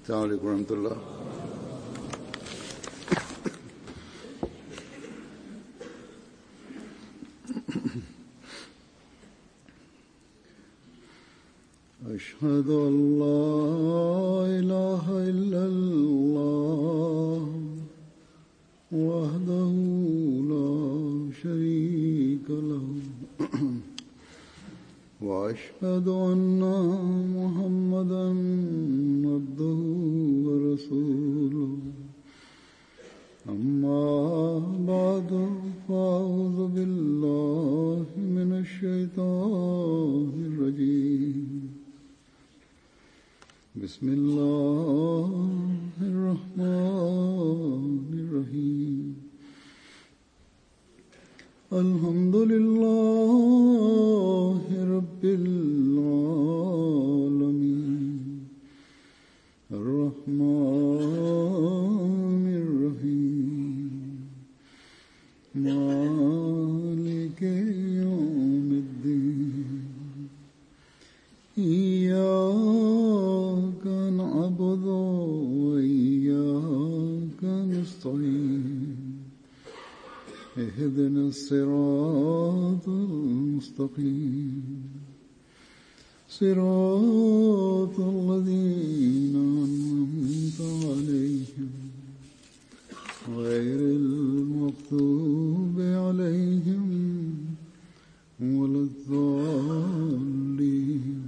السلام عليكم ورحمة الله أشهد أن لا إله إلا الله وحده لا شريك له وأشهد أن محمدا عبده ورسوله أما بعد فأعوذ بالله من الشيطان الرجيم بسم الله الرحمن الرحيم الحمد لله رب العالمين الرحمن الرحيم مالك يوم الدين إياك نعبد وإياك نستعين اهدنا الصراط المستقيم صراط الذين أنعمت عليهم غير المغضوب عليهم ولا الضالين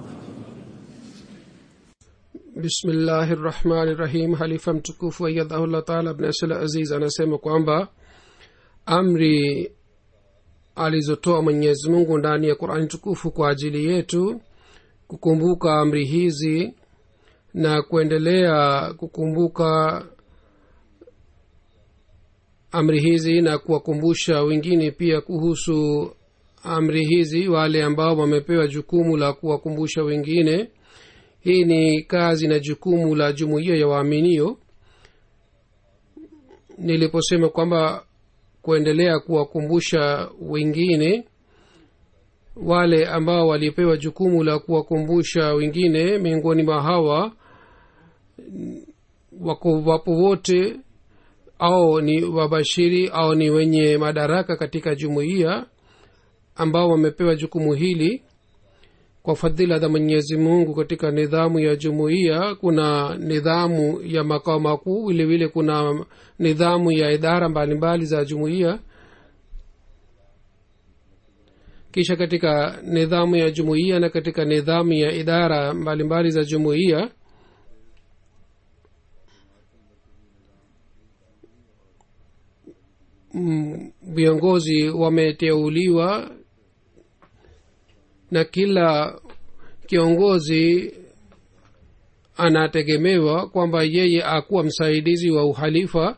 bismillahi rahmani rahim halifa mtukufu ayadhahullah taala bnasl aziz anasema kwamba amri alizotoa mwenyezi mungu ndani ya qurani tukufu kwa ajili yetu kukumbuka amri hizi na kuendelea kukumbuka amri hizi na kuwakumbusha wengine pia kuhusu amri hizi wale ambao wamepewa jukumu la kuwakumbusha wengine hii ni kazi na jukumu la jumuiya ya waaminio niliposema kwamba kuendelea kuwakumbusha wengine wale ambao walipewa jukumu la kuwakumbusha wengine miongoni mwa hawa wako wapo wote au ni wabashiri au ni wenye madaraka katika jumuiya ambao wamepewa jukumu hili kwa fadhila za mwenyezi mungu katika nidhamu ya jumuiya kuna nidhamu ya makao makuu vile vile kuna nidhamu ya idara mbalimbali mbali za jumuiya kisha katika nidhamu ya jumuiya na katika nidhamu ya idara mbalimbali mbali za jumuiya viongozi wameteuliwa na kila kiongozi anategemewa kwamba yeye akuwa msaidizi wa uhalifa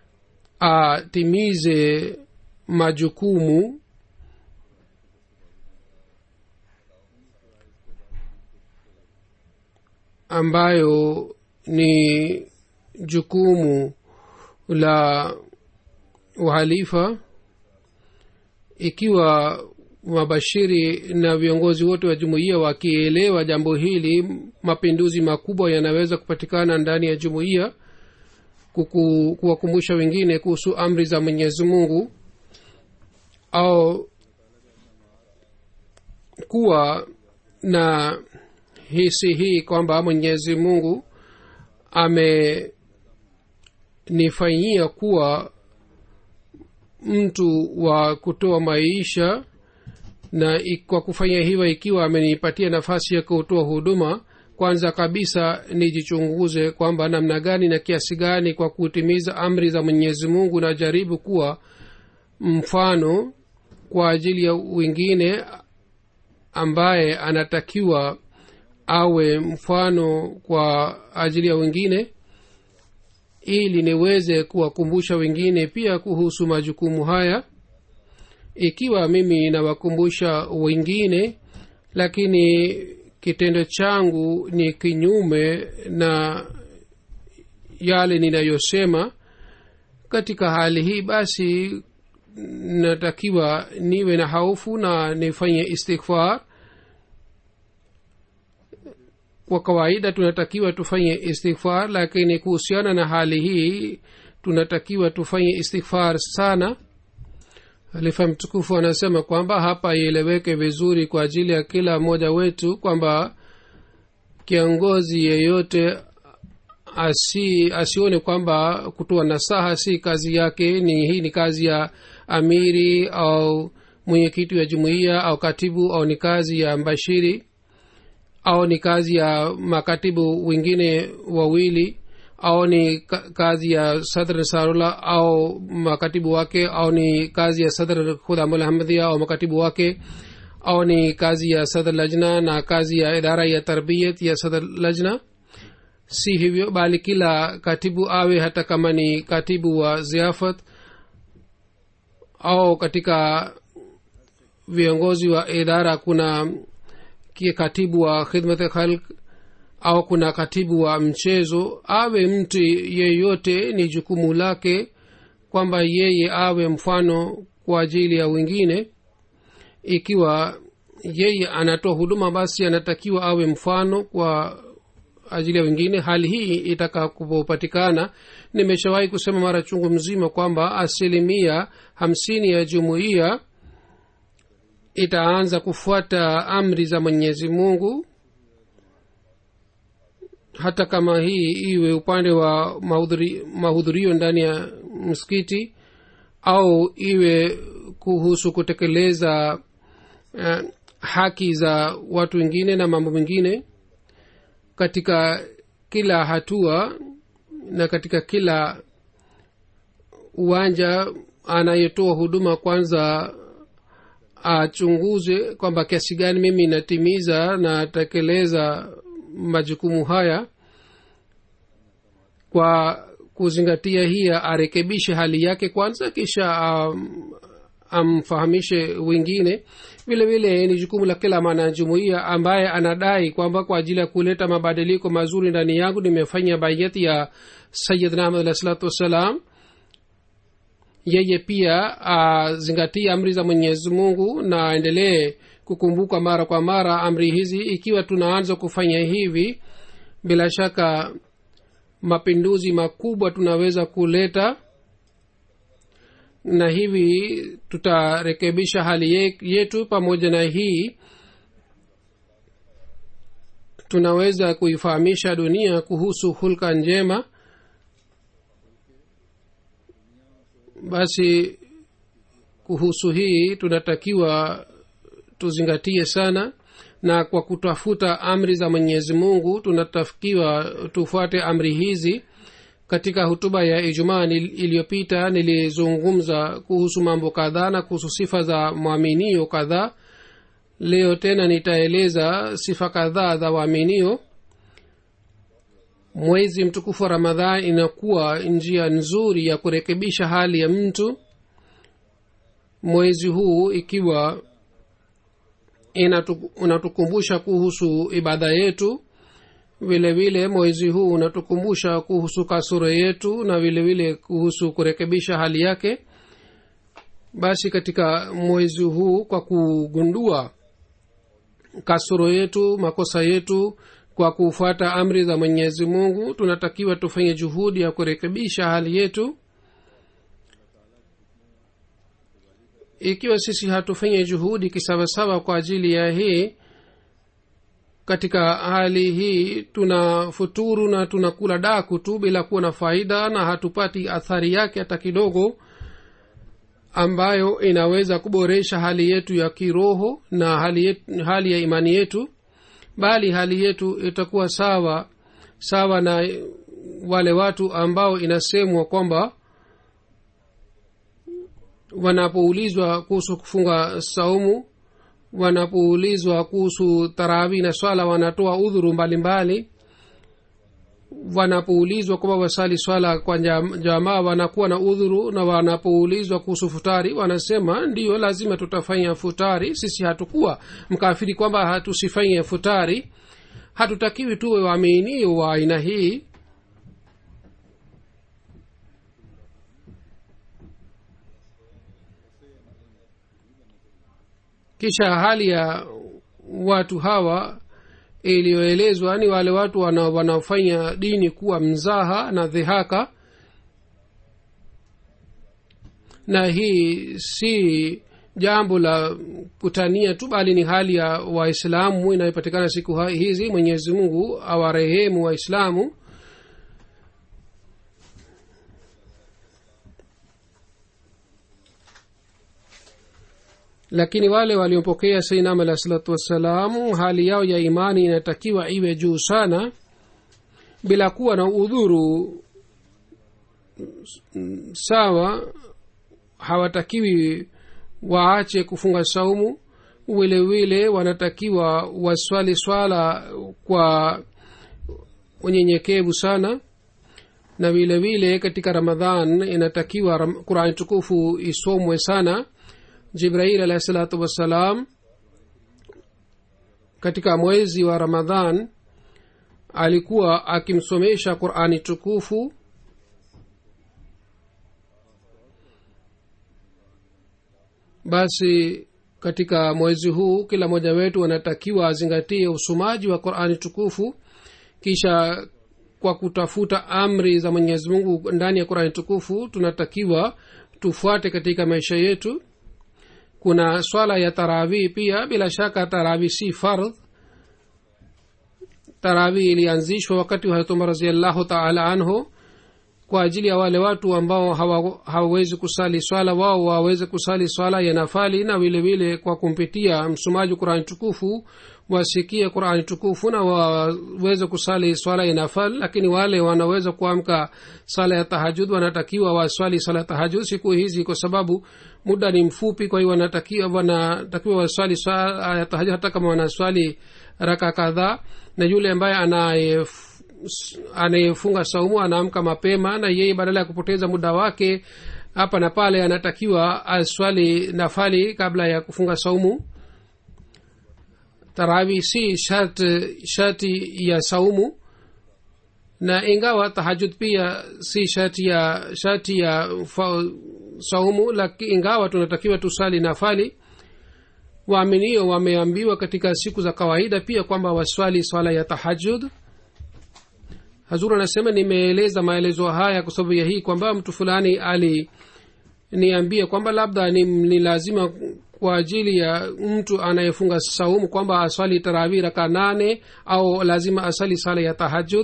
atimize majukumu ambayo ni jukumu la uhalifa ikiwa wabashiri na viongozi wote wa jumuiya wakielewa jambo hili mapinduzi makubwa yanaweza kupatikana ndani ya jumuiya kuwakumbusha wengine kuhusu amri za mwenyezi mungu au kuwa na hisi hii kwamba mwenyezi mungu amenifanyia kuwa mtu wa kutoa maisha na kwa kufanya hivyo ikiwa amenipatia nafasi ya kutoa huduma kwanza kabisa nijichunguze kwamba namna gani na kiasi gani kwa kutimiza amri za mwenyezi mungu najaribu kuwa mfano kwa ajili ya wengine ambaye anatakiwa awe mfano kwa ajili ya wengine ili niweze kuwakumbusha wengine pia kuhusu majukumu haya ikiwa mimi nawakumbusha wengine lakini kitendo changu ni kinyume na yale ninayosema katika hali hii basi natakiwa niwe na haufu na nifanye istighfar kwa kawaida tunatakiwa tufanye istighfar lakini kuhusiana na hali hii tunatakiwa tufanye istighfar sana halifa mtukufu anasema kwamba hapa ieleweke vizuri kwa ajili ya kila mmoja wetu kwamba kiongozi yeyote asi asione kwamba kutoa nasaha si kazi yake ni hii ni kazi ya amiri au mwenyekiti wa jumuiya au katibu au ni kazi ya mbashiri au ni kazi ya makatibu wengine wawili au ni kazi ya sadr nasarullah au makatibu wake au ni kazi ya sadr khudamul ahmadhia au makatibu wake au ni kazi ya sadr lajna na kazi ya idara ya tarbiyat ya sadr lajna si hivyo bali kila katibu awe hata kama ni katibu wa ziafat au katika viongozi wa idara kuna katibu wa khidmat khalq au kuna katibu wa mchezo awe mtu yeyote ni jukumu lake kwamba yeye awe mfano kwa ajili ya wengine ikiwa yeye anatoa huduma basi anatakiwa awe mfano kwa ajili ya wengine hali hii itakapopatikana nimeshawahi kusema mara chungu mzima kwamba asilimia hamsini ya jumuiya itaanza kufuata amri za mwenyezi mungu hata kama hii iwe upande wa mahudhurio ndani ya msikiti au iwe kuhusu kutekeleza uh, haki za watu wengine na mambo mengine katika kila hatua na katika kila uwanja anayetoa huduma kwanza achunguze kwamba kiasi gani mimi natimiza natekeleza majukumu haya kwa kuzingatia hiya arekebishe hali yake kwanza kisha um, amfahamishe wengine vile vile ni jukumu la kila mwanajumuia ambaye anadai kwamba kwa ajili ya kuleta mabadiliko mazuri ndani yangu nimefanya bayati ya sayidna ahmad alah salatu wassalam yeye pia azingatie amri za mwenyezi mungu na aendelee kukumbuka mara kwa mara amri hizi ikiwa tunaanza kufanya hivi bila shaka mapinduzi makubwa tunaweza kuleta na hivi tutarekebisha hali yetu pamoja na hii tunaweza kuifahamisha dunia kuhusu hulka njema basi kuhusu hii tunatakiwa tuzingatie sana na kwa kutafuta amri za mwenyezi mungu tunatakiwa tufuate amri hizi katika hutuba ya ijumaa iliyopita nilizungumza kuhusu mambo kadhaa na kuhusu sifa za mwaminio kadhaa leo tena nitaeleza sifa kadhaa za waaminio mwezi mtukufu wa ramadhan inakuwa njia nzuri ya kurekebisha hali ya mtu mwezi huu ikiwa unatukumbusha kuhusu ibada yetu vile vile mwezi huu unatukumbusha kuhusu kasoro yetu na vile vile kuhusu kurekebisha hali yake basi katika mwezi huu kwa kugundua kasoro yetu makosa yetu kwa kufuata amri za mwenyezi mungu tunatakiwa tufanye juhudi ya kurekebisha hali yetu ikiwa sisi hatufanye juhudi kisawasawa kwa ajili ya hii katika hali hii tuna futuru na tunakula daku tu bila kuwa na faida na hatupati athari yake hata kidogo ambayo inaweza kuboresha hali yetu ya kiroho na hali, yetu, hali ya imani yetu bali hali yetu itakuwa sawa sawa na wale watu ambao inasemwa kwamba wanapoulizwa kuhusu kufunga saumu wanapoulizwa kuhusu tarawi na swala wanatoa udhuru mbalimbali wanapoulizwa kwamba wasali swala kwa jamaa wanakuwa na udhuru na wanapoulizwa kuhusu futari wanasema ndiyo lazima tutafanya futari sisi hatukuwa mkafiri kwamba hatusifanye futari hatutakiwi tuwe waaminio wa aina hii kisha hali ya watu hawa iliyoelezwa ni wale watu wana- wanaofanya dini kuwa mzaha na dhihaka na hii si jambo la kutania tu bali ni hali ya waislamu inayopatikana siku ha- hizi mwenyezi mungu awarehemu waislamu lakini wale waliopokea sainam alah salatu wassalamu hali yao ya imani inatakiwa iwe juu sana bila kuwa na udhuru mm, sawa hawatakiwi waache kufunga saumu vile vile wanatakiwa waswali swala kwa unyenyekevu sana na vile vile katika ramadhan inatakiwa ram- qurani tukufu isomwe sana jibrail alahi salatu wassalam katika mwezi wa ramadhan alikuwa akimsomesha qurani tukufu basi katika mwezi huu kila mmoja wetu anatakiwa azingatie usomaji wa qurani tukufu kisha kwa kutafuta amri za mwenyezi mungu ndani ya qurani tukufu tunatakiwa tufuate katika maisha yetu kuna swala ya tarawih pia bila shaka tarawih si fardh tarawih ilianzishwa wakati wa harat umar raziallahu taala anhu kwa ajili ya wale watu ambao hawa- hawawezi kusali swala wao waweze kusali swala ya nafali na vile vile kwa kumpitia msomaji qurani tukufu wasikie qurani tukufu na waweze kusali swala ya nafal lakini wale wanaweza kuamka sala ya tahajud wanatakiwa waswali sala ya tahajud siku hizi kwa sababu muda ni mfupi kwa hiyo wanatakiwa wanatakiwa waswali swala ya tahajud hata kama wanaswali raka kadhaa na yule ambaye anaye anayefunga saumu anaamka mapema na yeye badala ya kupoteza muda wake hapa na pale anatakiwa aswali nafali kabla ya kufunga saumu tarawi si sharti sharti ya saumu na ingawa tahajud pia si sharti ya sharti ya fa, saumu laki ingawa tunatakiwa tusali nafali waaminio wameambiwa katika siku za kawaida pia kwamba waswali swala ya tahajud hazur anasema nimeeleza maelezo haya kwa sababu ya hii kwamba mtu fulani aliniambia kwamba labda ni, ni lazima kwa ajili ya mtu anayefunga saumu kwamba aswali tarawih raka nane au lazima asali sala ya tahajud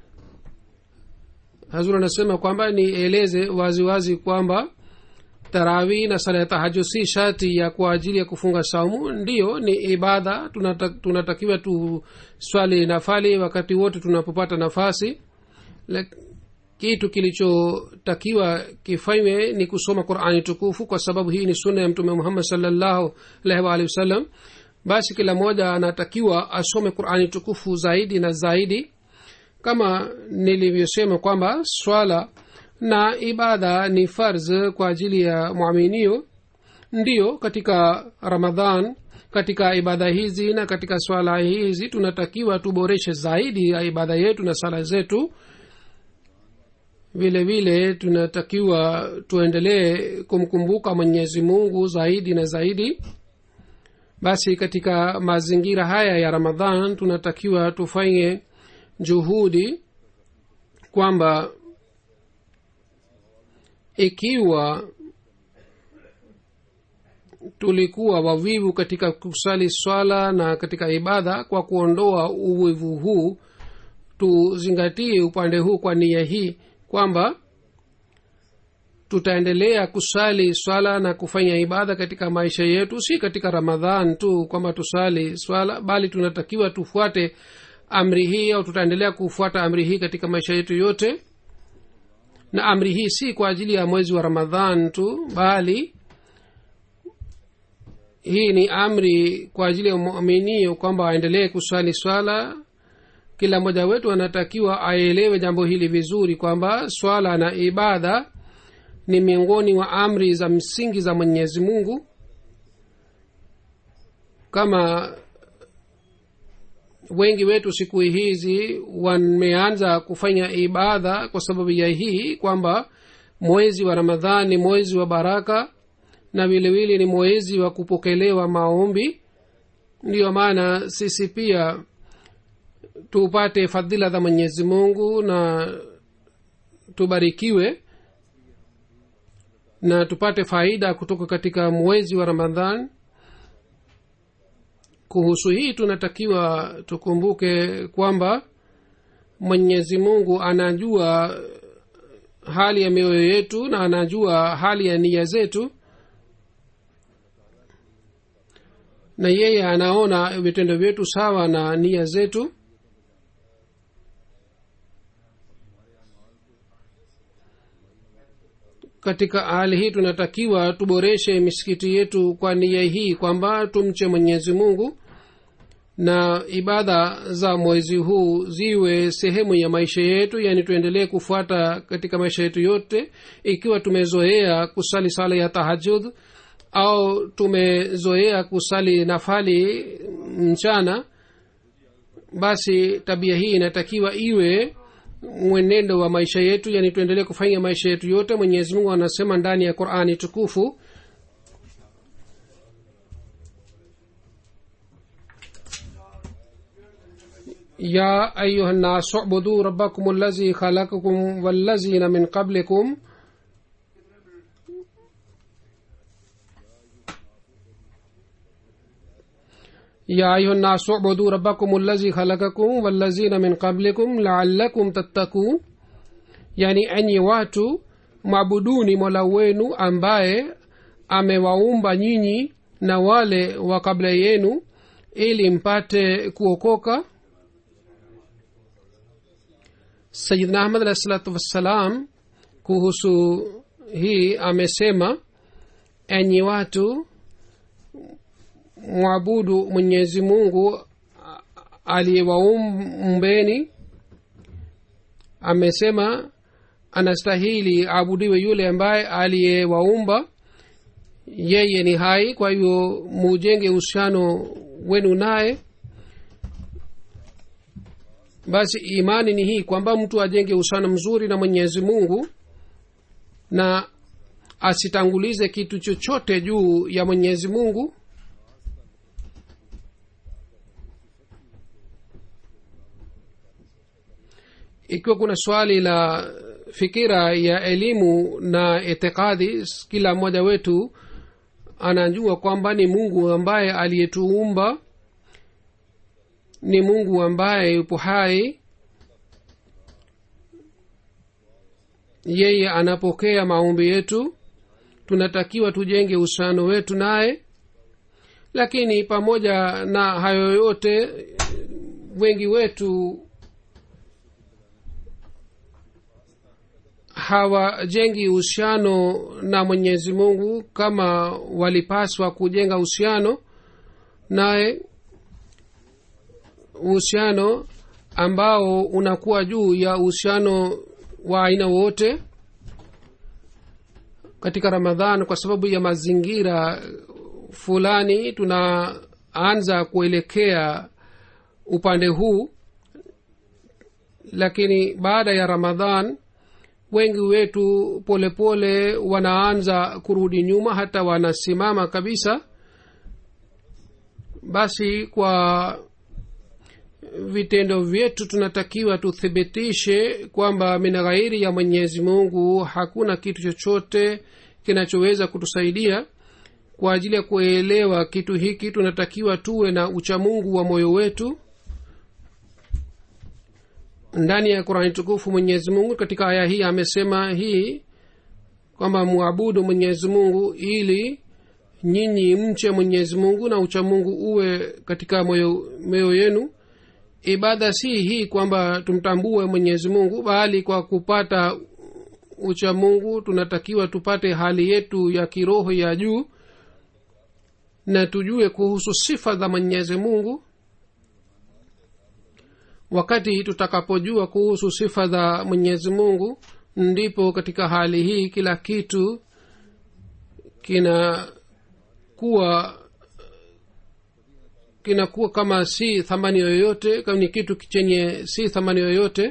hazur anasema kwamba nieleze waziwazi wazi kwamba tarawih na sala ya tahajud si shati ya kwa ajili ya kufunga saumu ndiyo ni ibada tunata, tunatakiwa tuswali nafali wakati wote tunapopata nafasi Lek, kitu kilichotakiwa kifanywe ni kusoma qurani tukufu kwa sababu hii ni sunna ya mtume muhammad salllahu alaihi waalihi wasallam basi kila mmoja anatakiwa asome qurani tukufu zaidi na zaidi kama nilivyosema kwamba swala na ibada ni farz kwa ajili ya mwaminio ndiyo katika ramadhan katika ibada hizi na katika swala hizi tunatakiwa tuboreshe zaidi ya ibada yetu na sala zetu vile vile tunatakiwa tuendelee kumkumbuka mwenyezi mungu zaidi na zaidi basi katika mazingira haya ya ramadhan tunatakiwa tufanye juhudi kwamba ikiwa tulikuwa wavivu katika kusali swala na katika ibada kwa kuondoa uvivu huu tuzingatie upande huu kwa nia hii kwamba tutaendelea kusali swala na kufanya ibada katika maisha yetu si katika ramadhan tu kwamba tusali swala bali tunatakiwa tufuate amri hii au tutaendelea kufuata amri hii katika maisha yetu yote na amri hii si kwa ajili ya mwezi wa ramadhan tu bali hii ni amri kwa ajili ya muminio kwamba aendelee kuswali swala kila mmoja wetu anatakiwa aelewe jambo hili vizuri kwamba swala na ibada ni miongoni mwa amri za msingi za mwenyezi mungu kama wengi wetu siku hizi wameanza kufanya ibada kwa sababu ya hii kwamba mwezi wa ramadhan ni mwezi wa baraka na vilevile ni mwezi wa kupokelewa maombi ndiyo maana sisi pia tupate fadhila za mwenyezi mungu na tubarikiwe na tupate faida kutoka katika mwezi wa ramadhan kuhusu hii tunatakiwa tukumbuke kwamba mwenyezi mungu anajua hali ya mioyo yetu na anajua hali ya nia zetu na yeye anaona vitendo vyetu sawa na nia zetu katika hali hii tunatakiwa tuboreshe misikiti yetu kwa nia hii kwamba tumche mwenyezi mungu na ibada za mwezi huu ziwe sehemu ya maisha yetu yaani tuendelee kufuata katika maisha yetu yote ikiwa tumezoea kusali sala ya tahajud au tumezoea kusali nafali mchana basi tabia hii inatakiwa iwe mwenendo wa maisha yetu yani tuendelee kufanya maisha yetu yote mwenyezi mungu anasema ndani ya qurani tukufu يا أيها الناس اعبدوا ربكم الذي خلقكم والذين من قبلكم يا أيها الناس اعبدوا ربكم الذي خلقكم والذين من قبلكم لعلكم تتقون yani enyi watu mwabuduni mola wenu ambaye amewaumba nyinyi na wale wa kabla yenu ili mpate kuokoka sayidna ahmad alahi salatu wassalam kuhusu hii amesema enyi watu mwabudu mwenyezi mungu aliyewaumbeni amesema anastahili abudiwe yule ambaye aliyewaumba yeye ni hai kwa hivyo mujenge uhusiano wenu naye basi imani ni hii kwamba mtu ajenge uhusiano mzuri na mwenyezi mungu na asitangulize kitu chochote juu ya mwenyezi mungu ikiwa kuna swali la fikira ya elimu na itikadi kila mmoja wetu anajua kwamba ni mungu ambaye aliyetuumba ni mungu ambaye yupo hai yeye anapokea maombi yetu tunatakiwa tujenge uhusiano wetu naye lakini pamoja na hayo yote wengi wetu hawajengi uhusiano na mwenyezi mungu kama walipaswa kujenga uhusiano naye uhusiano ambao unakuwa juu ya uhusiano wa aina wote katika ramadhan kwa sababu ya mazingira fulani tunaanza kuelekea upande huu lakini baada ya ramadhan wengi wetu polepole pole wanaanza kurudi nyuma hata wanasimama kabisa basi kwa vitendo vyetu tunatakiwa tuthibitishe kwamba min ghairi ya mwenyezi mungu hakuna kitu chochote kinachoweza kutusaidia kwa ajili ya kuelewa kitu hiki tunatakiwa tuwe na uchamungu wa moyo wetu ndani ya qurani tukufu mwenyezi mungu katika aya hii amesema hii kwamba mwabudu mwenyezi mungu ili nyinyi mche mwenyezi mungu na uchamungu uwe katika moyo, moyo yenu ibada si hii kwamba tumtambue mwenyezi mungu bali kwa kupata uchamungu tunatakiwa tupate hali yetu ya kiroho ya juu na tujue kuhusu sifa za mwenyezi mungu wakati tutakapojua kuhusu sifa za mwenyezi mungu ndipo katika hali hii kila kitu kinakuwa kinakuwa kama si thamani yoyote kama ni kitu chenye si thamani yoyote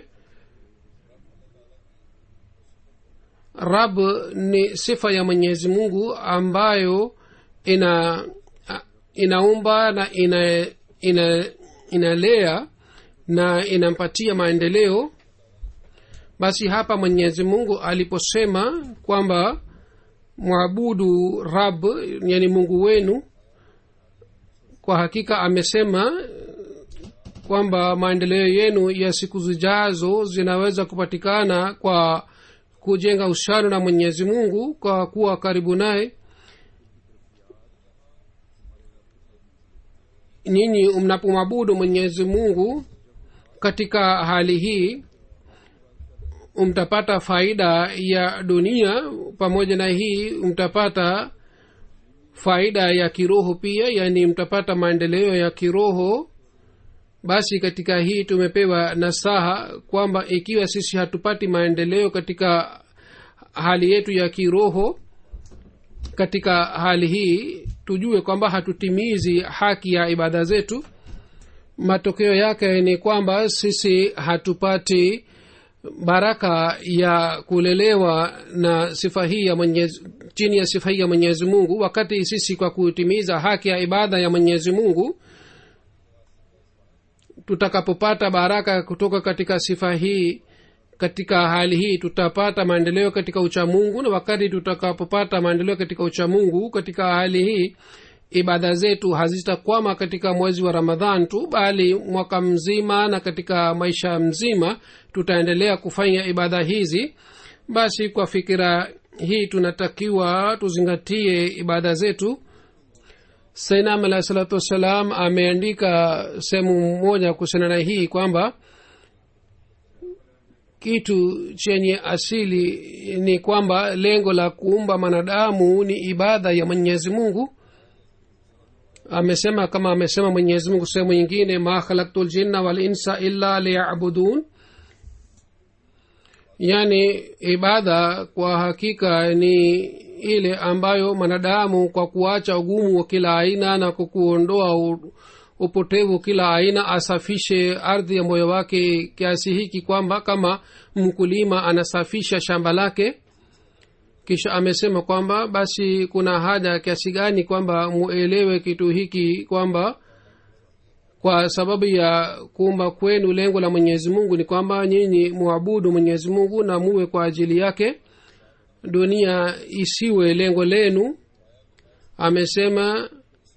rab ni sifa ya mwenyezi mungu ambayo ina inaumba na ina ina inalea na inampatia maendeleo basi hapa mwenyezi mungu aliposema kwamba mwabudu rab yani mungu wenu kwa hakika amesema kwamba maendeleo yenu ya siku zijazo zinaweza kupatikana kwa kujenga uhusiano na mwenyezi mungu kwa kuwa karibu naye nyinyi mnapomwabudu mwenyezi mungu katika hali hii mtapata faida ya dunia pamoja na hii mtapata faida ya kiroho pia yaani mtapata maendeleo ya kiroho basi katika hii tumepewa nasaha kwamba ikiwa sisi hatupati maendeleo katika hali yetu ya kiroho katika hali hii tujue kwamba hatutimizi haki ya ibada zetu matokeo yake ni kwamba sisi hatupati baraka ya kulelewa na sifa hii ya mwenyezi, chini ya sifa hii ya mwenyezi mungu wakati sisi kwa kutimiza haki ya ibada ya mwenyezi mungu tutakapopata baraka kutoka katika sifa hii katika hali hii tutapata maendeleo katika uchamungu na wakati tutakapopata maendeleo katika uchamungu katika hali hii ibada zetu hazitakwama katika mwezi wa ramadhan tu bali mwaka mzima na katika maisha mzima tutaendelea kufanya ibada hizi basi kwa fikira hii tunatakiwa tuzingatie ibada zetu sainam alahi salatu wassalam ameandika sehemu moja kuhusiana na hii kwamba kitu chenye asili ni kwamba lengo la kuumba mwanadamu ni ibada ya mwenyezi mungu amesema kama amesema mwenyezi mungu sehemu nyingine ma khalaktu ljinna walinsa illa liyabudun yaani ibada kwa hakika ni ile ambayo mwanadamu kwa kuacha ugumu wa kila aina na kwa kuondoa upotevu kila aina asafishe ardhi ya moyo wake kiasi hiki kwamba kama mkulima anasafisha shamba lake kisha amesema kwamba basi kuna haja kiasi gani kwamba muelewe kitu hiki kwamba kwa sababu ya kuumba kwenu lengo la mwenyezi mungu ni kwamba nyinyi muabudu mwenyezi mungu na muwe kwa ajili yake dunia isiwe lengo lenu amesema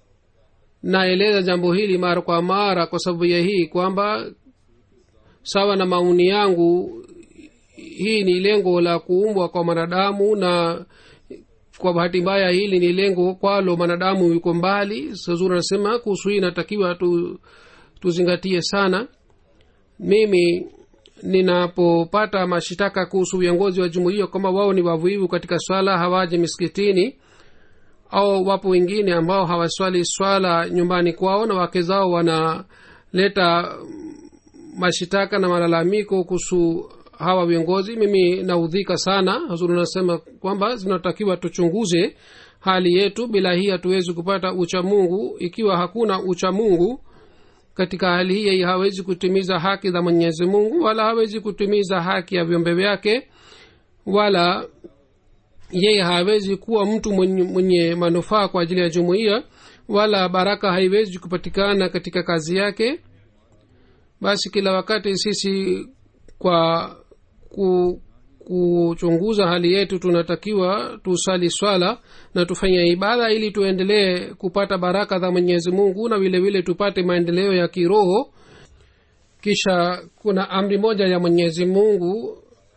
naeleza jambo hili mara kwa mara kwa sababu ya hii kwamba sawa na mauni yangu hii ni lengo la kuumbwa kwa mwanadamu na kwa bahati mbaya hili ni lengo kwalo mwanadamu yuko mbali sazuri anasema kuhusu hii inatakiwa tu, tuzingatie sana mimi ninapopata mashitaka kuhusu viongozi wa jumuiya kwamba wao ni wavuivu katika swala hawaje miskitini au wapo wengine ambao hawaswali swala nyumbani kwao na wake zao wanaleta mashitaka na malalamiko kuhusu hawa viongozi mimi naudhika sana hazuri nasema kwamba zinatakiwa tuchunguze hali yetu bila hii hatuwezi kupata uchamungu ikiwa hakuna uchamungu katika hali hii hawezi kutimiza haki za mwenyezi mungu wala hawezi kutimiza haki ya viumbe vyake wala yeye hawezi kuwa mtu mwenye, mwenye manufaa kwa ajili ya jumuiya wala baraka haiwezi kupatikana katika kazi yake basi kila wakati sisi kwa ku, kuchunguza hali yetu tunatakiwa tusali swala na tufanye ibada ili tuendelee kupata baraka za mwenyezi mungu na vile vile tupate maendeleo ya kiroho kisha kuna amri moja ya mwenyezi mungu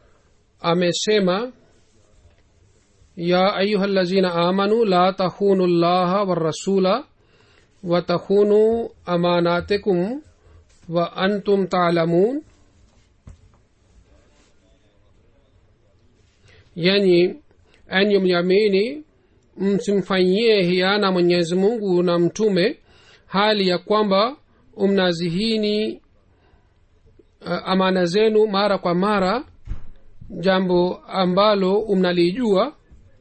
amesema ya ayuha lazina amanu la tahunu llaha warasula watahunu amanatikum wa antum talamun yani enyi mliamini msimfanyie hiana mwenyezi mungu na mtume hali ya kwamba umnazihini uh, amana zenu mara kwa mara jambo ambalo umnalijua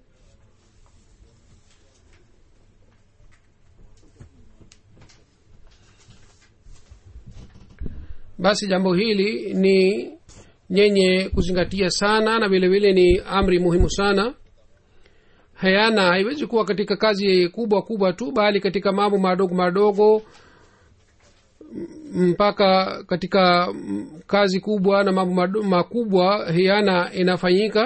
basi jambo hili ni nyenye kuzingatia sana na vile vile ni amri muhimu sana hayana haiwezi kuwa katika kazi kubwa kubwa tu bali katika mambo madogo madogo mpaka katika mm, kazi kubwa na mambo madu- makubwa hiana inafanyika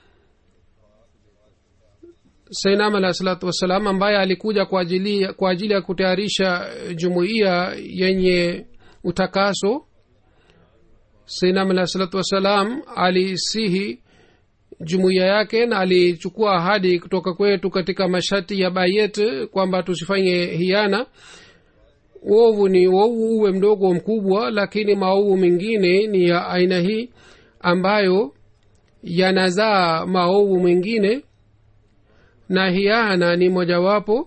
sainam alah salatu wassalam ambaye alikuja kwa ajili, kwa ajili ya kutayarisha jumuiya yenye utakaso sainam alah salatu wassalam alisihi jumuiya yake na alichukua ahadi kutoka kwetu katika masharti ya bayet kwamba tusifanye hiana uovu ni uovu uwe mdogo mkubwa lakini maovu mengine ni ya aina hii ambayo yanazaa maovu mengine na hiana ni mojawapo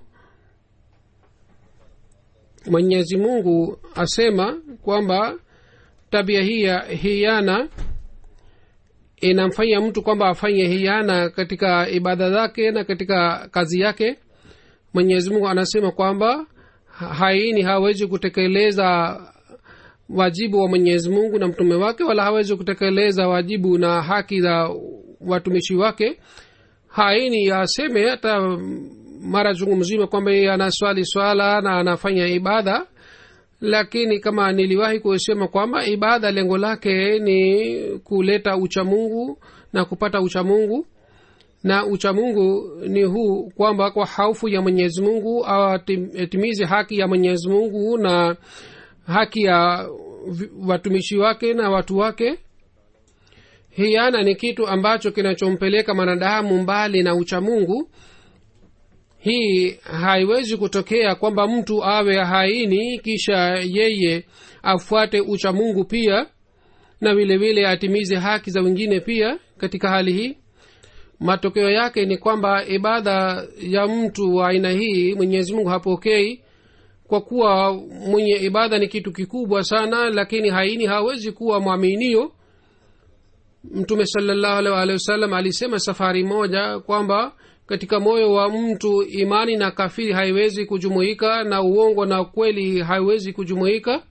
mwenyezi mungu asema kwamba tabia hii ya hiana inamfanya mtu kwamba afanye hiana katika ibada zake na katika kazi yake mwenyezi mungu anasema kwamba ha- haini hawezi kutekeleza wajibu wa mwenyezi mungu na mtume wake wala hawezi kutekeleza wajibu na haki za watumishi wake haini aseme hata mara chungu mzima kwamba yeye anaswali swala na anafanya ibada lakini kama niliwahi kusema kwamba ibada lengo lake ni kuleta uchamungu na kupata uchamungu na uchamungu ni huu kwamba kwa haufu ya mwenyezi mungu atimize haki ya mwenyezi mungu na haki ya vi- watumishi wake na watu wake hiana ni kitu ambacho kinachompeleka mwanadamu mbali na uchamungu hii haiwezi kutokea kwamba mtu awe haini kisha yeye afuate uchamungu pia na vile vile atimize haki za wengine pia katika hali hii matokeo yake ni kwamba ibada ya mtu wa aina hii mwenyezi mungu hapokei kwa kuwa mwenye ibada ni kitu kikubwa sana lakini haini hawezi kuwa mwaminio mtume salallahu alaihi waalihi wasallam alisema safari moja kwamba katika moyo wa mtu imani na kafiri haiwezi kujumuika na uongo na kweli haiwezi kujumuika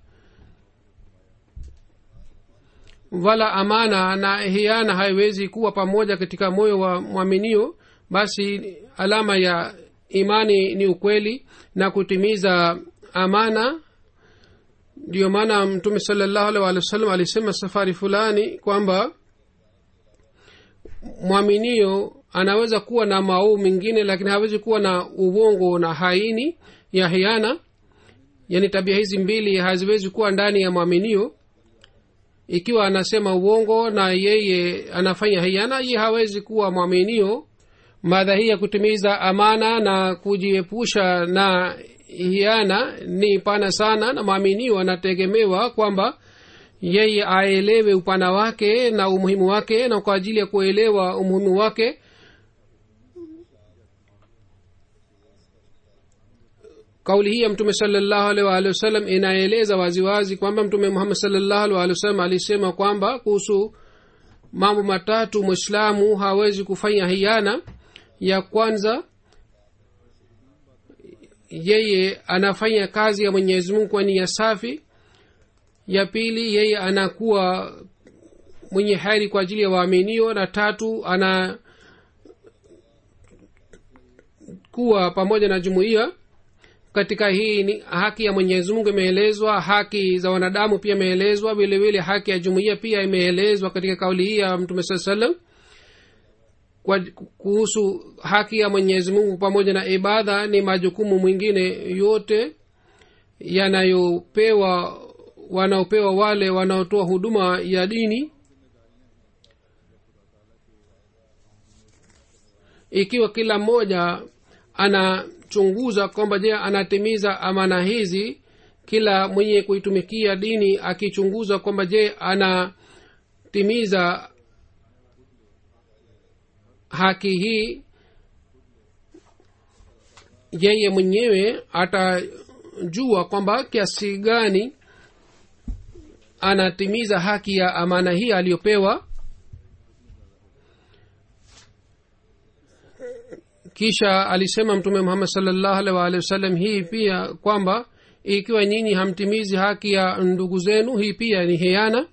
wala amana na hiana haiwezi kuwa pamoja katika moyo wa mwaminio basi alama ya imani ni ukweli na kutimiza amana ndiyo maana mtume salallahu alaihi waalihi wasallam alisema safari fulani kwamba mwaminio anaweza kuwa na maovu mengine lakini hawezi kuwa na uongo na haini ya hiana yaani tabia hizi mbili haziwezi kuwa ndani ya mwaminio ikiwa anasema uongo na yeye anafanya hiana ye hawezi kuwa mwaminio madha hii ya kutimiza amana na kujiepusha na hiana ni pana sana na mwaminio anategemewa kwamba yeye aelewe upana wake na umuhimu wake na kwa ajili ya kuelewa umuhimu wake kauli hii ya mtume salallahu alaihi waalihi wasallam inaeleza waziwazi kwamba mtume muhammad salallahu alaihi waalihi wasallam alisema kwamba kuhusu mambo matatu mwislamu hawezi kufanya hiana ya kwanza yeye anafanya kazi ya mwenyezi mungu kwa nia safi ya pili yeye anakuwa mwenye heri kwa ajili ya waaminio na tatu ana kuwa pamoja na jumuiya katika hii ni haki ya mwenyezi mungu imeelezwa haki za wanadamu pia imeelezwa vile vile haki ya jumuiya pia imeelezwa katika kauli hii ya mtume saa salam kwa kuhusu haki ya mwenyezi mungu pamoja na ibada ni majukumu mwingine yote yanayopewa wanaopewa wale wanaotoa huduma ya dini ikiwa kila mmoja anachunguza kwamba je anatimiza amana hizi kila mwenye kuitumikia dini akichunguza kwamba je anatimiza haki hii yeye mwenyewe atajua kwamba kiasi gani anatimiza haki ya amana hii aliyopewa kisha alisema mtume muhammad salllahu alih waalihi wasallam hii pia kwamba ikiwa nyinyi hamtimizi haki ya ndugu zenu hii pia ni hiana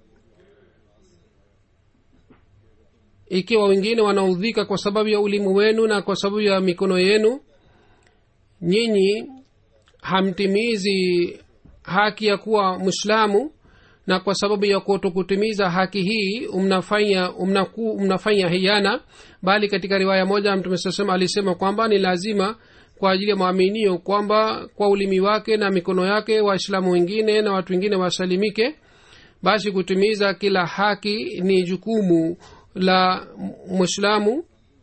ikiwa wengine wanaudhika kwa sababu ya ulimu wenu na kwa sababu ya mikono yenu nyinyi hamtimizi haki ya kuwa mwislamu na kwa sababu ya kutokutimiza haki hii mnafanya mnaku, mnafanya hiana bali katika riwaya moja mtume saa salam alisema kwamba ni lazima kwa ajili ya mwaminio kwamba kwa ulimi wake na mikono yake waislamu wengine na watu wengine wasalimike basi kutimiza kila haki ni jukumu la mwislamu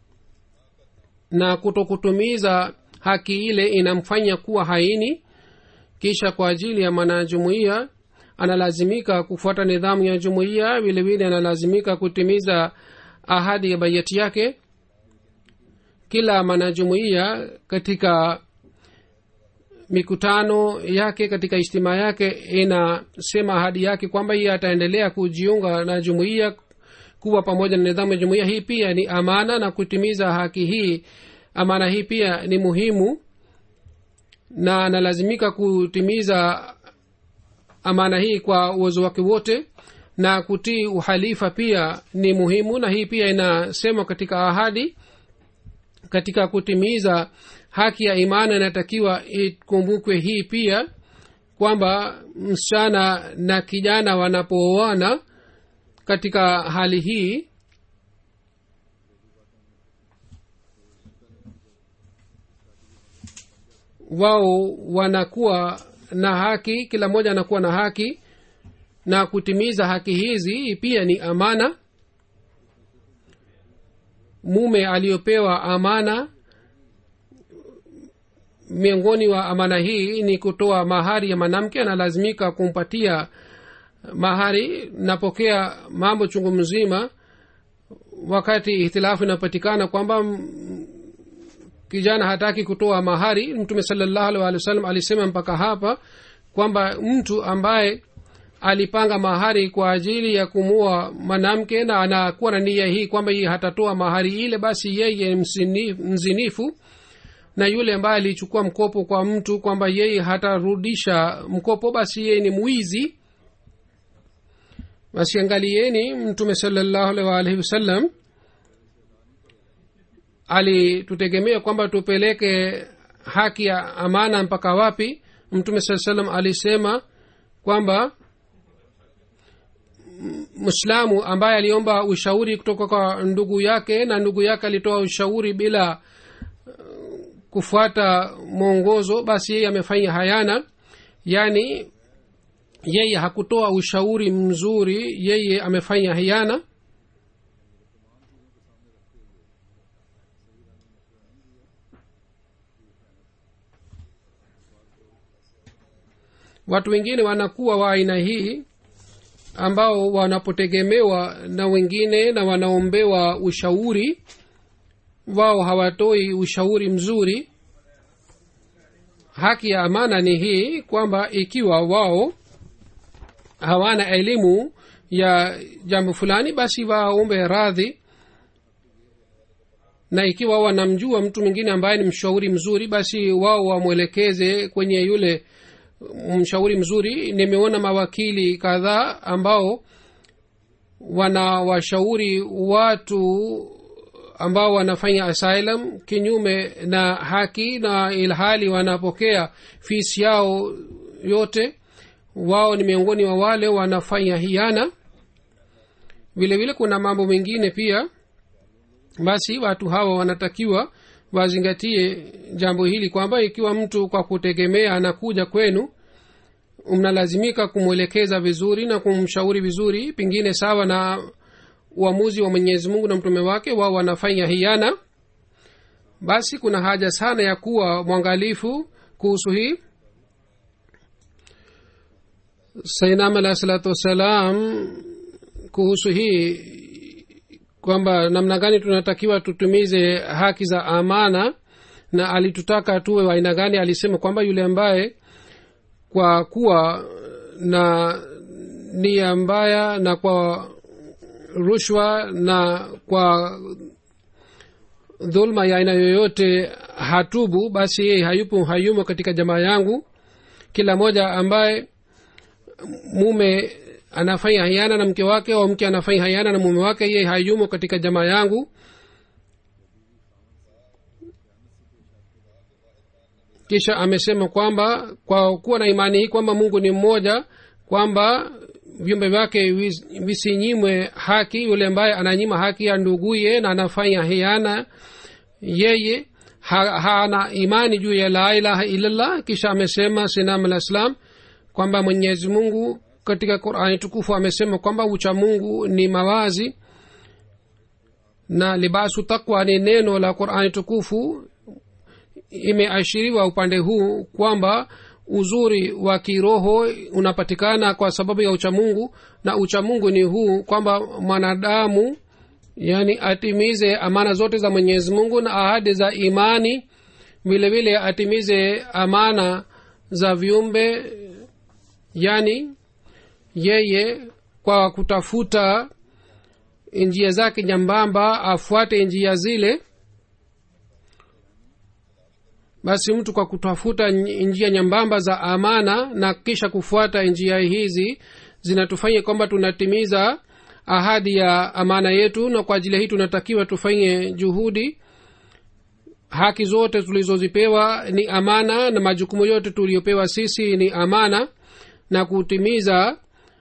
na kutokutumiza haki ile inamfanya kuwa haini kisha kwa ajili ya mwanajumuiya analazimika kufuata nidhamu ya jumuiya vilevile analazimika kutimiza ahadi ya baiati yake kila mwanajumuiya katika mikutano yake katika ijtimaa yake inasema ahadi yake kwamba iye ataendelea kujiunga na jumuiya kuwa pamoja na nidhamu ya jumuiya hii pia ni amana na kutimiza haki hii amana hii pia ni muhimu na analazimika kutimiza amana hii kwa uwezo wake wote na kutii uhalifa pia ni muhimu na hii pia inasemwa katika ahadi katika kutimiza haki ya imani inatakiwa ikumbukwe hii pia kwamba msichana na kijana wanapooana katika hali hii wao wanakuwa na haki kila mmoja anakuwa na haki na kutimiza haki hizi pia ni amana mume aliyopewa amana miongoni wa amana hii ni kutoa mahari ya mwanamke analazimika kumpatia mahari napokea mambo chungu mzima wakati ihtilafu inapatikana kwamba kijana hataki kutoa mahari mtume salallahu alih walih wa sallam alisema mpaka hapa kwamba mtu ambaye alipanga mahari kwa ajili ya kumua mwanamke na anakuwa na nia hii kwamba yeye hatatoa mahari ile basi yeye mzinifu na yule ambaye alichukua mkopo kwa mtu kwamba yeye hatarudisha mkopo basi yeye ni mwizi basi angalieni mtume salallahu alih waalihi wasallam alitutegemea kwamba tupeleke haki ya amana mpaka wapi mtume saa salam alisema kwamba mwislamu ambaye aliomba ushauri kutoka kwa ndugu yake na ndugu yake alitoa ushauri bila kufuata mwongozo basi yeye amefanya hayana yaani yeye hakutoa ushauri mzuri yeye amefanya hiana watu wengine wanakuwa wa aina hii ambao wanapotegemewa na wengine na wanaombewa ushauri wao hawatoi ushauri mzuri haki ya amana ni hii kwamba ikiwa wao hawana elimu ya jambo fulani basi waombe radhi na ikiwa wanamjua mtu mwingine ambaye ni mshauri mzuri basi wao wamwelekeze kwenye yule mshauri mzuri nimeona mawakili kadhaa ambao wanawashauri watu ambao wanafanya asylum kinyume na haki na ilhali wanapokea fisi yao yote wao ni miongoni wa wale wanafanya hiana vile vile kuna mambo mengine pia basi watu hawa wanatakiwa wazingatie jambo hili kwamba ikiwa mtu kwa kutegemea anakuja kwenu mnalazimika kumwelekeza vizuri na kumshauri vizuri pengine sawa na uamuzi wa mwenyezi mungu na mtume wake wao wanafanya hiana basi kuna haja sana ya kuwa mwangalifu kuhusu hii sainam alahi salatu wassalam kuhusu hii kwamba namna gani tunatakiwa tutumize haki za amana na alitutaka tuwe wa aina gani alisema kwamba yule ambaye kwa kuwa na nia mbaya na kwa rushwa na kwa dhulma ya aina yoyote hatubu basi yeye hayupo hayumo katika jamaa yangu kila moja ambaye mume anafanya hayana na mke wake au mke anafanya hayana na mume wake yeye hayumo katika jamaa yangu kisha amesema kwamba kwa kuwa na imani hii kwamba mungu ni mmoja kwamba viumbe vyake vis- visinyimwe haki yule ambaye ananyima haki ya nduguye na anafanya hiana yeye ha- hana imani juu ya la ilaha illallah kisha amesema sinam alah islam kwamba mwenyezi mungu katika qurani tukufu amesema kwamba ucha mungu ni mawazi na libasu takwa ni neno la qurani tukufu imeashiriwa upande huu kwamba uzuri wa kiroho unapatikana kwa sababu ya uchamungu na uchamungu ni huu kwamba mwanadamu yani atimize amana zote za mwenyezi mungu na ahadi za imani vile vile atimize amana za viumbe yani yeye kwa kutafuta njia zake nyambamba afuate njia zile basi mtu kwa kutafuta nj- njia nyambamba za amana na kisha kufuata njia hizi zinatufanya kwamba tunatimiza ahadi ya amana yetu na kwa ajili hii tunatakiwa tufanye juhudi haki zote tulizozipewa ni amana na majukumu yote tuliyopewa sisi ni amana na kutimiza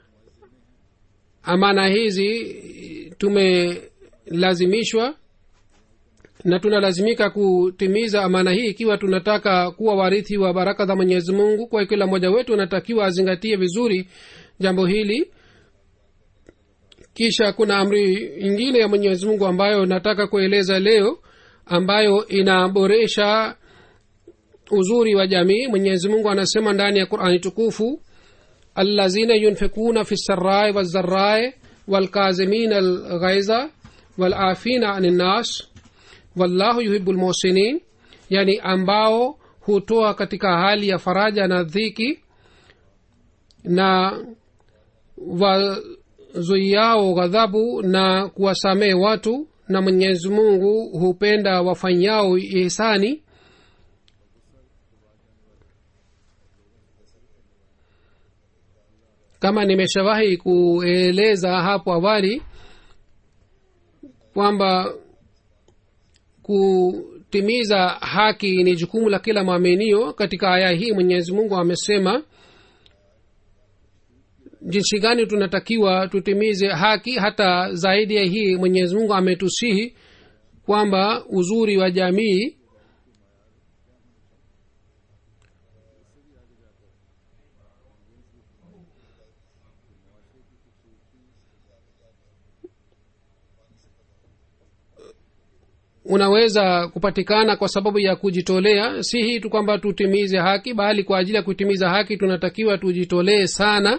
amana hizi tumelazimishwa na tunalazimika kutimiza amana hii ikiwa tunataka kuwa warithi wa baraka za mwenyezi mungu kwa kila mmoja wetu anatakiwa azingatie vizuri jambo hili kisha kuna amri ingine ya mwenyezi mungu ambayo nataka kueleza leo ambayo inaboresha uzuri wa jamii mwenyezi mungu anasema ndani ya qurani tukufu allazina yunfikuna fi sarai wazarai walkazimin alghaiza walafina ani nnas wallahu yuhibu lmuhsinin yani ambao hutoa katika hali ya faraja na dhiki na wazuiao ghadhabu na kuwasamehe watu na mwenyezi mungu hupenda wafanyao ihsani kama nimeshawahi kueleza hapo awali kwamba kutimiza haki ni jukumu la kila mwaminio katika aya hii mwenyezi mungu amesema jinsi gani tunatakiwa tutimize haki hata zaidi ya hii mwenyezi mungu ametusihi kwamba uzuri wa jamii unaweza kupatikana kwa sababu ya kujitolea si hii tu kwamba tutimize haki bali kwa ajili ya kutimiza haki tunatakiwa tujitolee sana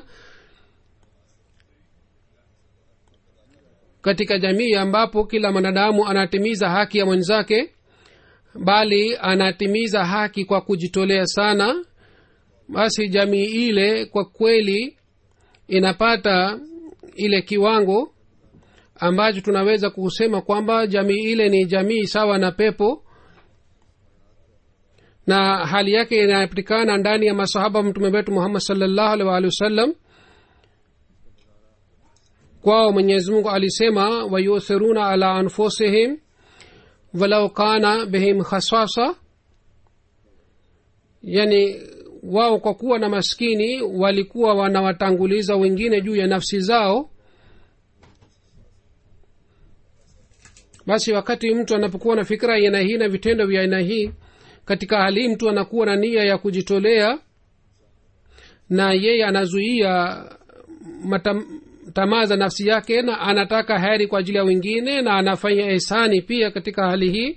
katika jamii ambapo kila mwanadamu anatimiza haki ya mwenzake bali anatimiza haki kwa kujitolea sana basi jamii ile kwa kweli inapata ile kiwango ambacho tunaweza kusema kwamba jamii ile ni jamii sawa na pepo na hali yake inapatikana ndani ya masahaba mtume wetu muhammad salllahu alih waalihi wasallam kwao mwenyezi mungu alisema wayuthiruna ala anfusihim walau kana bihim khasasa yani wao kwa kuwa na maskini walikuwa wanawatanguliza wengine juu ya nafsi zao basi wakati mtu anapokuwa na fikira ya aina hii na vitendo vya aina hii katika hali hii mtu anakuwa na nia ya kujitolea na yeye anazuia matam, tamaa za nafsi yake na anataka heri kwa ajili ya wengine na anafanya ihsani pia katika hali hii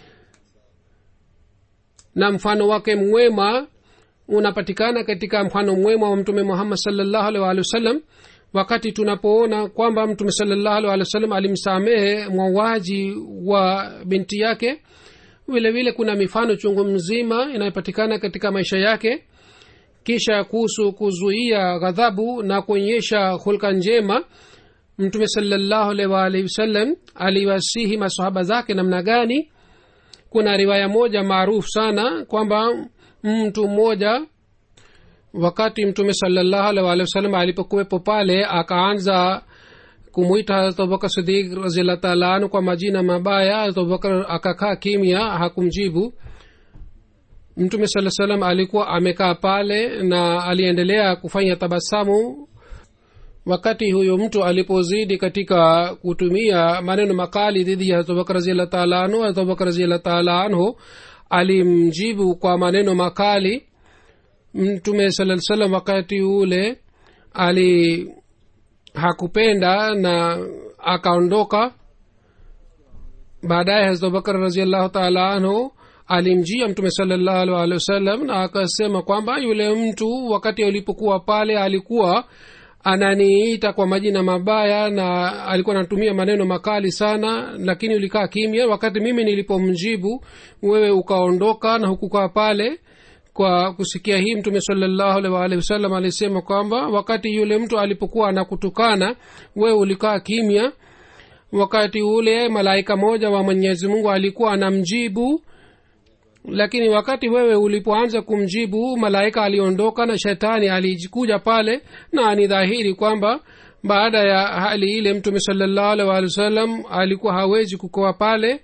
na mfano wake mwema unapatikana katika mfano mwema wa mtume muhammad salllahu alih waalihi wasallam wakati tunapoona kwamba mtume salllahu alih walih wasallam alimsamehe mwawaji wa binti yake vile vile kuna mifano chungu mzima inayopatikana katika maisha yake kisha kuhusu kuzuia ghadhabu na kuonyesha hulka njema mtume salllahu alih waalihi wasallam aliwasihi masahaba zake namna gani kuna riwaya moja maarufu sana kwamba mtu mmoja wakati mtume salllahu alih waalihi wasallam alipokuwepo pale akaanza kumwita harat abubakar sidik raziallah taala anu kwa majina mabaya harat abubakar akakaa kimya hakumjibu mtume saa salam alikuwa amekaa pale na aliendelea kufanya tabasamu wakati huyo mtu alipozidi katika kutumia maneno makali dhidi ya abubakar raziallah taala anhu abubakar raziallah taala anhu alimjibu kwa maneno makali mtume saa salam wakati ule ali hakupenda na akaondoka baadaye hazrat abubakar raziallahu taala anhu alimjia mtume salallahu alih walihi wasallam na akasema kwamba yule mtu wakati alipokuwa pale alikuwa ananiita kwa majina mabaya na alikuwa anatumia maneno makali sana lakini ulikaa kimya wakati mimi nilipomjibu wewe ukaondoka na hukukaa pale kwa kusikia hii mtume salallahu alih waalihi wasallam alisema kwamba wakati yule mtu alipokuwa anakutukana wewe ulikaa kimya wakati ule malaika moja wa mwenyezi mungu alikuwa anamjibu lakini wakati wewe ulipoanza kumjibu malaika aliondoka na shetani alikuja pale na ni dhahiri kwamba baada ya hali ile mtume salallahu alih walih wasallam alikuwa hawezi kukoa pale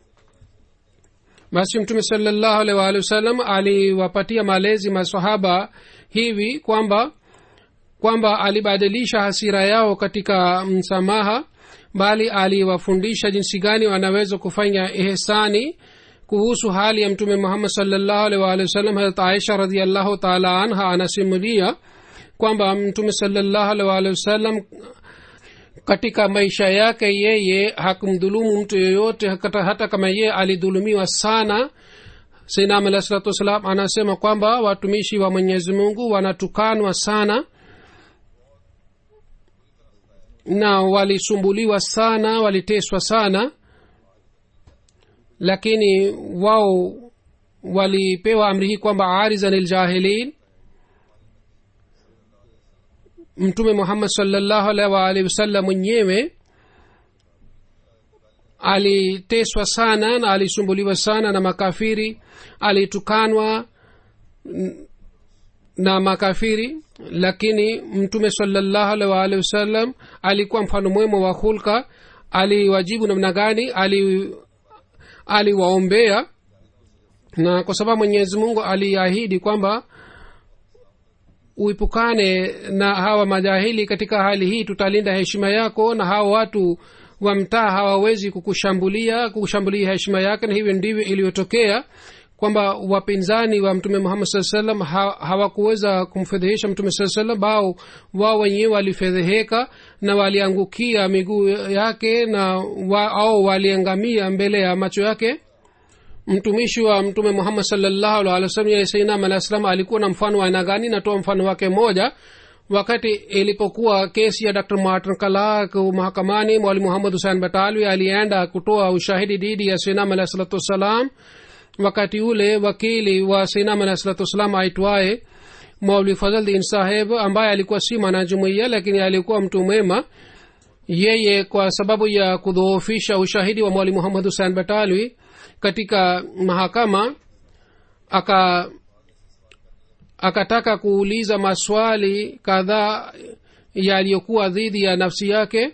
basi mtume salallahu alih walih wasallam aliwapatia malezi masahaba hivi kwamba kwamba alibadilisha hasira yao katika msamaha bali aliwafundisha jinsi gani wanaweza kufanya ihsani kuhusu hali ya mtume muhammad salllahu alih waalihi wasallam harat aisha radiallahu taala anha anasimulia kwamba mtume salllahu alih waalihi wasallam katika maisha yake yeye hakumdhulumu mtu yoyote hata, hata kama yeye alidhulumiwa sana sainam alah salatu wassalam anasema kwamba watumishi wa mwenyezi mungu wanatukanwa sana na walisumbuliwa sana waliteswa sana lakini wao walipewa amri hii kwamba arizan ljahilin mtume muhammad salllahu alaihi waalihi wasallam mwenyewe aliteswa sana na alisumbuliwa sana na makafiri alitukanwa na makafiri lakini mtume salllahu alaihi waalihi wasallam alikuwa mfano mwema wa hulka aliwajibu namna gani ali aliwaombea na kwa sababu mwenyezi mungu aliahidi kwamba uipukane na hawa majahili katika hali hii tutalinda heshima yako na hawa watu wa mtaa hawawezi kukushambulia kukushambulia heshima yake na hivyo ndivyo iliyotokea kwamba wapinzani wa mtume muhammad saa salam ha, hawakuweza kumfedhehesha mtume saa salam bao wao wenyewe walifedheheka na waliangukia miguu yake na wa, au waliangamia mbele ya macho yake mtumishi wa mtume muhammad salllahu alih wa sallam yeye sainam alah salam alikuwa na mfano wa aina gani natoa mfano wake mmoja wakati ilipokuwa kesi ya dr martin kalak mahakamani mwali muhammad husein batalwi alienda kutoa ushahidi dhidi ya sainam alah salatu wassalam wakati ule wakili wa sainam alah salatu wassalam aitwaye mauli fadhaldin saheb ambaye alikuwa si mwanajumuiya lakini alikuwa mtu mwema yeye kwa sababu ya kudhoofisha ushahidi wa mwali muhammad husein batalwi katika mahakama aka akataka kuuliza maswali kadhaa yaliyokuwa dhidi ya nafsi yake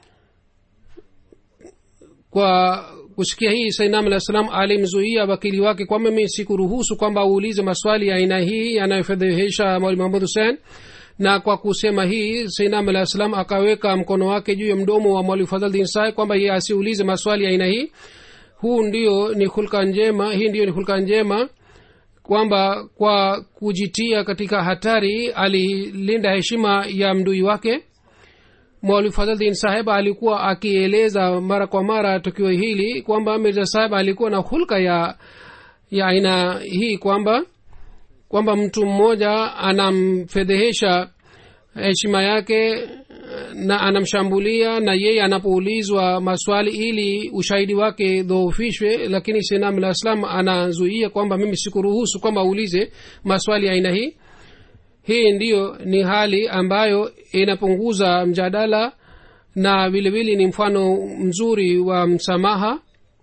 kwa kusikia hii sainam alah salam alimzuia wakili wake kwamba mi sikuruhusu kwamba uulize maswali ya aina hii yanayofedhehesha mwali muhamad hussein na kwa kusema hii sainam alah salam akaweka mkono wake juu ya mdomo wa mwali fadhaldin sai kwamba ye asiulize maswali ya aina hii huu ndio ni hulka njema hii ndiyo ni hulka njema kwamba kwa kujitia katika hatari alilinda heshima ya mdui wake mwalimu fadhaldin saheb alikuwa akieleza mara kwa mara tukio hili kwamba mirza saheb alikuwa na hulka ya ya aina hii kwamba kwamba mtu mmoja anamfedhehesha heshima yake na anamshambulia na yeye anapoulizwa maswali ili ushahidi wake dhoofishwe lakini sinam la islam anazuia kwamba mimi sikuruhusu kwamba uulize maswali ya aina hii hii ndiyo ni hali ambayo inapunguza mjadala na vilevile ni mfano mzuri wa msamaha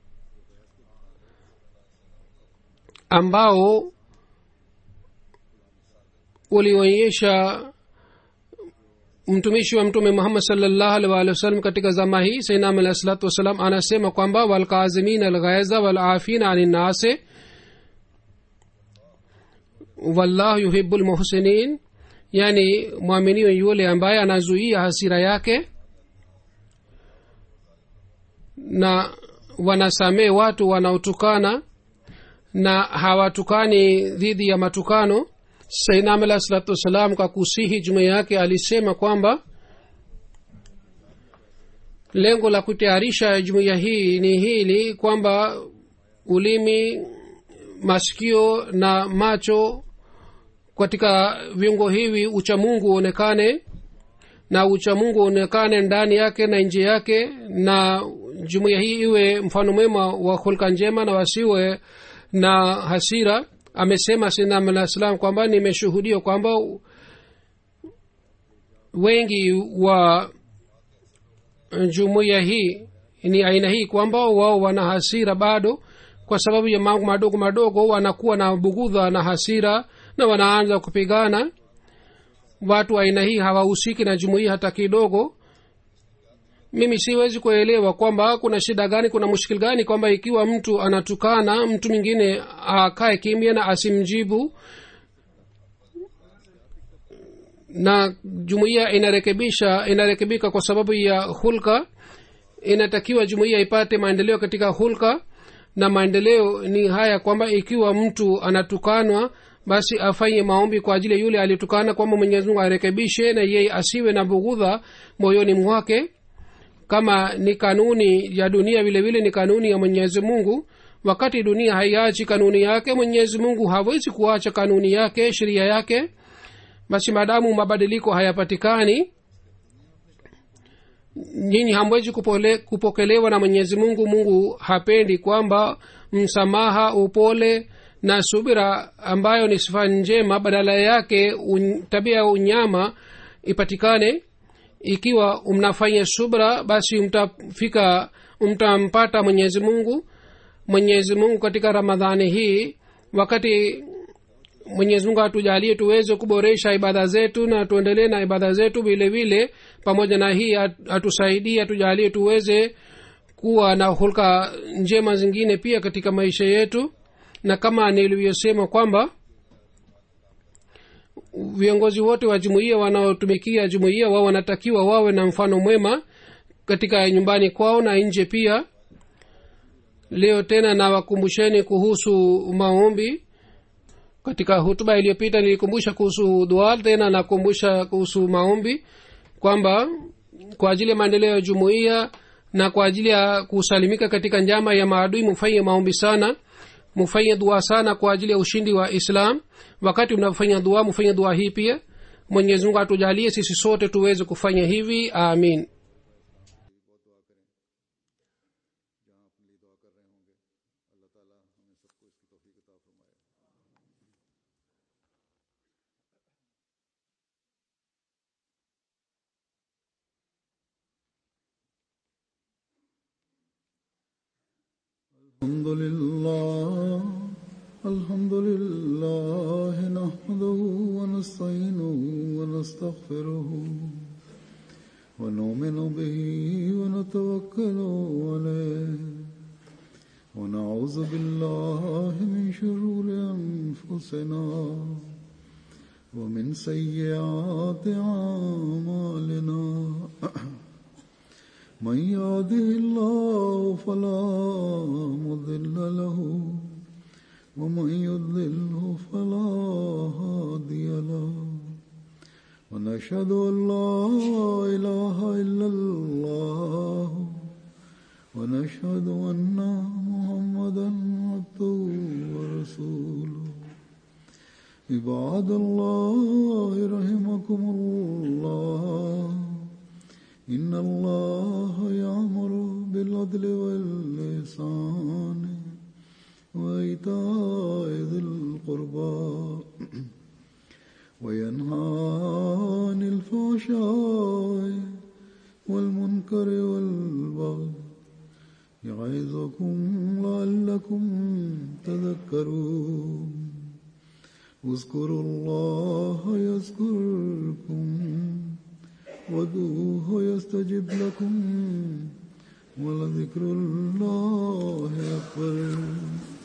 ambao ulionyesha mtumishi wa mtume muhammad salllahu alih walih wasallam katika zama hii sainam alahi salatu wassalam anasema kwamba walkazimin alghaiza walafina ani nnase wallahu yuhibu lmuhsinin yani mwaminio yule ambaye anazuia hasira yake na wanasamee watu wanaotukana na hawatukani dhidi ya matukano sainam alah salatu wassalam kwa kusihi jumuia yake alisema kwamba lengo la kutayarisha jumuiya hii ni hili kwamba ulimi masikio na macho katika viungo hivi uchamungu uonekane na uchamungu uonekane ndani yake na nje yake na jumuiya hii iwe mfano mwema wa hulka njema na wasiwe na hasira amesema sinam alah salam kwamba nimeshuhudia kwamba wengi wa jumuiya hii ni aina hii kwamba wao wana hasira bado kwa sababu ya mambo madogo madogo wanakuwa na bugudha na hasira na wanaanza kupigana watu wa aina hii hawahusiki na jumuiya hata kidogo mimi siwezi kuelewa kwamba kuna shida gani kuna mushkil gani kwamba ikiwa mtu anatukana mtu mwingine akae kimya na asimjibu na jumuiya inarekebisha inarekebika kwa sababu ya hulka inatakiwa jumuiya ipate maendeleo katika hulka na maendeleo ni haya kwamba ikiwa mtu anatukanwa basi afanye maombi kwa ajili ya yule aliyetukana kwamba mwenyezi mungu arekebishe na yeye asiwe na bughudha moyoni mwake kama ni kanuni ya dunia vile vile ni kanuni ya mwenyezi mungu wakati dunia haiachi kanuni yake mwenyezi mungu hawezi kuacha kanuni yake sheria yake basi maadamu mabadiliko hayapatikani nyinyi hamwezi kupole, kupokelewa na mwenyezi mungu mungu hapendi kwamba msamaha upole na subira ambayo ni sifa njema badala yake un, tabia ya unyama ipatikane ikiwa mnafanya subra basi mtafika mtampata mwenyezi mungu mwenyezi mungu katika ramadhani hii wakati mwenyezi mungu atujalie tuweze kuboresha ibada zetu na tuendelee na ibada zetu vile vile pamoja na hii atusaidie atujalie tuweze kuwa na hulka njema zingine pia katika maisha yetu na kama nilivyosema kwamba viongozi wote wa jumuiya wanaotumikia jumuiya wao wanatakiwa wawe na mfano mwema katika nyumbani kwao na nje pia leo tena nawakumbusheni kuhusu maombi katika hutuba iliyopita nilikumbusha kuhusu dua tena nakumbusha kuhusu maombi kwamba kwa ajili ya maendeleo ya jumuiya na kwa ajili ya kusalimika katika njama ya maadui mufanye maombi sana mufanye dua sana kwa ajili ya ushindi wa islam wakati unafanya dua mufanye dua hii pia mwenyezi mungu atujalie sisi sote tuweze kufanya hivi amin الحمد لله الحمد لله نحمده ونستعينه ونستغفره ونؤمن به ونتوكل عليه ونعوذ بالله من شرور أنفسنا ومن سيئات أعمالنا من يهده الله فلا مضل له ومن يضلله فلا هادي له ونشهد ان لا اله الا الله ونشهد ان محمدا عبده ورسوله عباد الله رحمكم الله إن الله يأمر بالعدل واللسان وإيتاء ذي القربى وينهى عن الفحشاء والمنكر والبغي يعظكم لعلكم تذكرون اذكروا الله يذكركم وادعوه يستجب لكم ولذكر الله أكبر